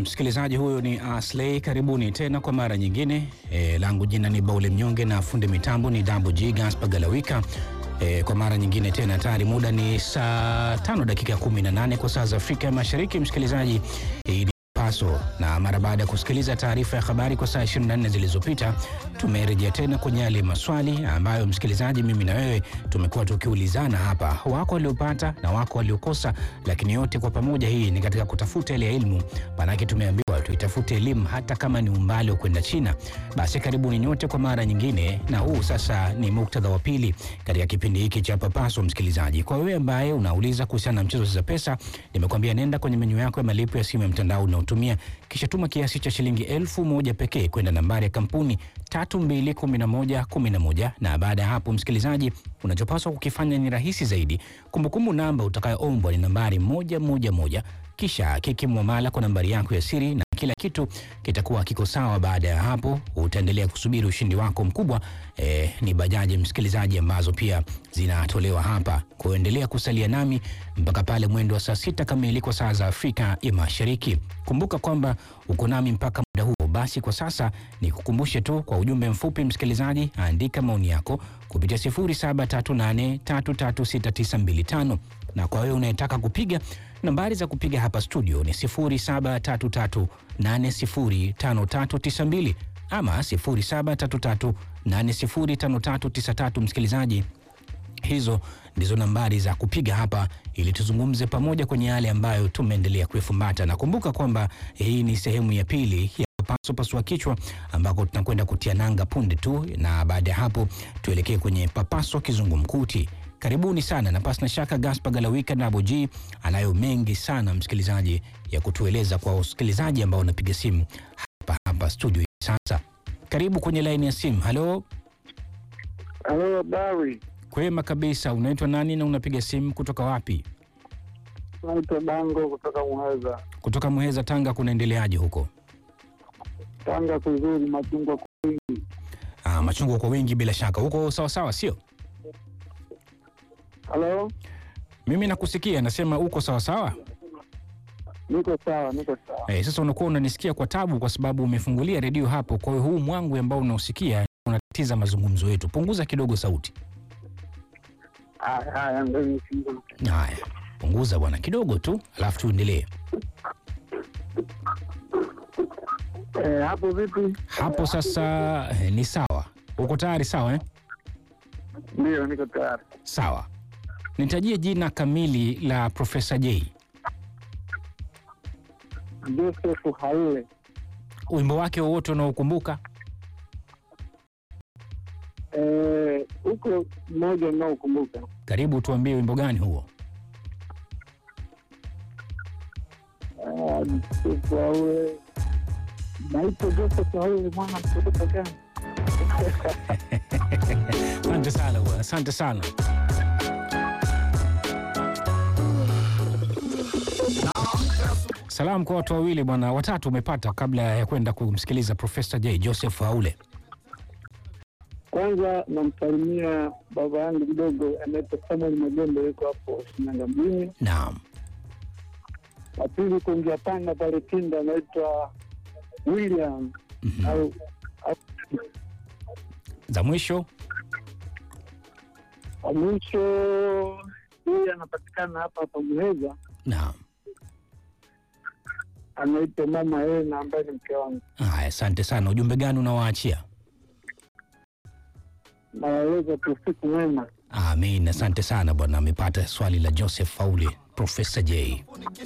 msikilizaji, huyo ni Asley. Karibuni tena kwa mara nyingine. E, langu jina ni Baule Mnyonge na fundi mitambo ni Double G Gaspar Galawika. E, kwa mara nyingine tena tayari muda ni saa tano dakika 18 kwa saa za Afrika ya Mashariki. Msikilizaji, hii ni Paso na mara baada ya kusikiliza taarifa ya habari kwa saa 24 zilizopita, tumerejea tena kwenye yale maswali ambayo msikilizaji, mimi na wewe tumekuwa tukiulizana hapa, wako waliopata na wako waliokosa, lakini yote kwa pamoja, hii ni katika kutafuta ile elimu. Maanake tumeambiwa tuitafute elimu hata kama ni umbali wa kwenda China. Basi karibuni nyote kwa mara nyingine, na huu sasa ni muktadha wa pili katika kipindi hiki cha Papaso. Msikilizaji, kwa wewe ambaye unauliza kuhusiana na mchezo za pesa, nimekwambia nenda kwenye menyu yako ya malipo ya simu ya mtandao unaotumia, kisha tuma kiasi cha shilingi elfu moja pekee kwenda nambari ya kampuni 321111 na baada ya hapo, msikilizaji, unachopaswa kukifanya ni rahisi zaidi. Kumbukumbu namba utakayoombwa ni nambari moja moja moja, kisha hakiki muamala kwa nambari yako ya siri na kila kitu kitakuwa kiko sawa. Baada ya hapo utaendelea kusubiri ushindi wako mkubwa. Eh, ni bajaji msikilizaji, ambazo pia zinatolewa hapa. Kuendelea kusalia nami mpaka pale mwendo wa saa sita kamili kwa saa za Afrika ya Mashariki. Kumbuka kwamba uko nami mpaka muda huo. Basi kwa sasa ni kukumbushe tu kwa ujumbe mfupi, msikilizaji, andika maoni yako kupitia 0738336925 na kwa wewe unayetaka kupiga nambari za kupiga hapa studio ni 0733805392 ama 0733805393. Msikilizaji, hizo ndizo nambari za kupiga hapa ili tuzungumze pamoja kwenye yale ambayo tumeendelea kuifumbata, na kumbuka kwamba hii ni sehemu ya pili ya Papaso Pasua Kichwa, ambako tunakwenda kutia nanga punde tu, na baada ya hapo tuelekee kwenye Papaso Kizungumkuti. Karibuni sana na pasi na shaka, Gaspar Galawika na Aboji anayo mengi sana msikilizaji ya kutueleza kwa wasikilizaji ambao wanapiga simu hapa hapa studio hivi sasa. Karibu kwenye laini ya simu. Halo, Halo, habari. kwema kabisa. Unaitwa nani na unapiga simu kutoka wapi? Naitwa Dango kutoka Muheza, Kutoka Muheza, Tanga. Kunaendeleaje huko? Tanga kuzuri, machungwa kwa wingi. Ah, machungwa kwa wingi, bila shaka huko sawa sawa, sio? Halo, Mimi nakusikia, nasema uko sawa sawa. niko sawa, niko sawa. Eh, sasa unakuwa unanisikia kwa tabu kwa sababu umefungulia redio hapo. Kwa hiyo huu mwangwi ambao unausikia unatatiza mazungumzo yetu. Punguza kidogo sauti. Haya, haya, ndio nifungue. Haya, punguza bwana kidogo tu, alafu tuendelee Eh, hapo vipi? hapo. Sasa eh, ni sawa. Uko tayari? Sawa eh? Ndio, niko tayari. Sawa, nitajie jina kamili la Profesa J. Joseph Haule, Wimbo wake wowote unaokumbuka? eh, huko mmoja unaokumbuka. Karibu tuambie wimbo gani huo. Ah, Joseph Haule, naitwa Joseph Haule, mwana mtoto gani? Asante sana bwana, asante sana. Salamu kwa watu wawili bwana, watatu umepata kabla ya kwenda kumsikiliza Profesa J Joseph Haule. Kwanza namsalimia baba yangu kidogo anaitwa Samuel Magembe, yuko hapo Shinyanga mjini. Naam, wa pili kuingia Tanga pale Tinda anaitwa William Mhm. au au za mwisho wa mwisho yeye anapatikana hapa hapa Muheza, naam. anaitwa mama Ena ambaye ni mke wangu. Haya, asante sana. Ujumbe gani unawaachia? Nawaeleza tu usiku mwema. Amin, asante sana bwana. Amepata swali la Joseph Haule, Profesa J.